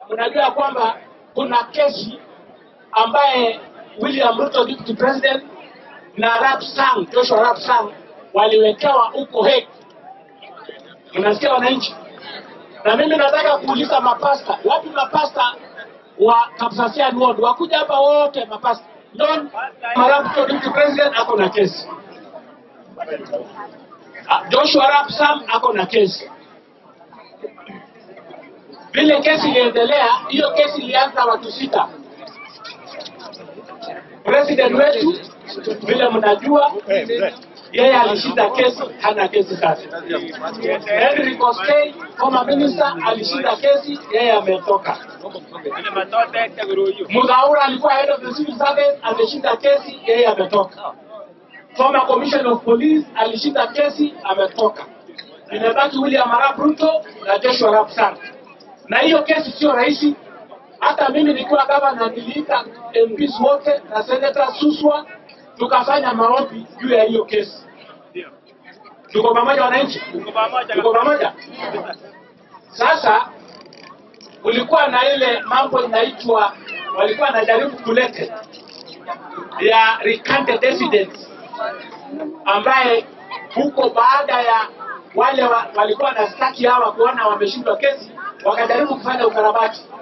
mnajua kwamba kuna kesi ambaye William Ruto deputy president na Arap Sang, Joshua Arap Sang waliwekewa huko Hague. Mnasikia wananchi? Na mimi nataka kuuliza mapasta, wapi mapasta wa Kapsasian Ward wakuja hapa wote mapasta. John Arap Ruto deputy president ako na kesi. Ah, Joshua Arap Sang ako na kesi. Vile kesi iliendelea, hiyo kesi ilianza watu sita. President wetu vile mnajua, yeye alishinda kesi, hana kesi sasa. Henry Koskei former minister alishinda kesi, yeye ametoka. Mudhaura alikuwa head of the civil service, ameshinda kesi, yeye ametoka. Former commissioner of police alishinda kesi, ametoka. Imebaki William Arap Ruto na Joshua Arap Sang, na hiyo kesi sio rahisi. Hata mimi nikiwa gavana niliita MPs wote na Senator Suswa tukafanya maombi juu ya hiyo kesi. Tuko pamoja wananchi? Tuko pamoja? Sasa kulikuwa na ile mambo inaitwa, walikuwa wanajaribu kulete ya recanted evidence ambaye huko baada ya wale wa, walikuwa na staki hawa kuona wameshindwa kesi, wakajaribu kufanya ukarabati